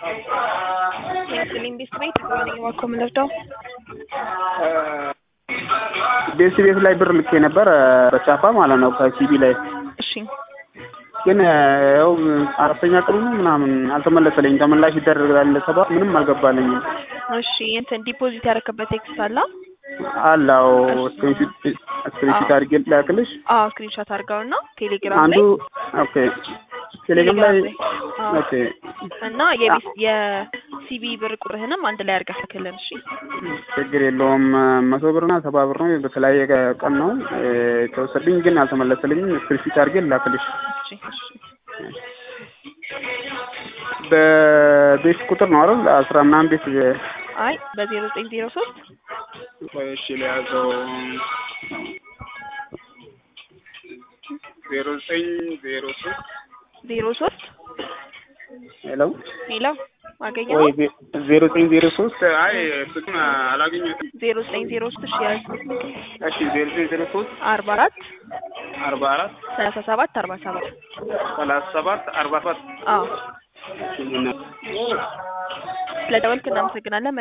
ስልኝ ቤት ቤት ዋኮ ምንርዳው ቤት ቤት ላይ ብር ልኬ ነበር በቻፓ ማለት ነው ከሲቢ ላይ እሺ ግን ያው አራተኛ ቀኑ ነው ምናምን አልተመለሰልኝም። ተመላሽ ይደረጋል ለሰባት ምንም አልገባልኝም። እሺ እንትን ዲፖዚት ያደረክበት ቴክስት አለ? አላው ስክሪንሾት አድርጌ ላክልሽ። አዎ ስክሪንሾት አድርገውና ቴሌግራም አንዱ ላይ ኦኬ ቴሌግራም ላይ አዎ። ኦኬ እና የቤት የሲቢ ብር ቁርህንም አንድ ላይ አድርገህ ላክልን። እሺ ችግር የለውም። መቶ ብርና ሰባ ብር ነው በተለያየ ቀን ነው የተወሰድኝ፣ ግን አልተመለሰልኝም። ስክሪንሾት አድርጌ ላክልሽ። እሺ እሺ በቤት ቁጥር ነው አይደል? አስራ ምናምን ቤት አይ በዜሮ ዘጠኝ ዜሮ ሶስት ቆይ እሺ ለያዘው ዜሮ ዘጠኝ ዜሮ ሶስት ዜሮ ሶስት ሄሎ ሄሎ አገኘው ወይ ዜሮ ዘጠኝ ዜሮ ሶስት አይ ስልኩን አላገኘሁትም። ዜሮ ዘጠኝ ዜሮ ሶስት እሺ ያዝ እሺ ዜሮ ዘጠኝ ዜሮ ሶስት አርባ አራት አርባ አራት ሰላሳ ሰባት አርባ ሰባት ሰላሳ ሰባት አርባ ሰባት አዎ ስለ ደወልክ እናመሰግናለን።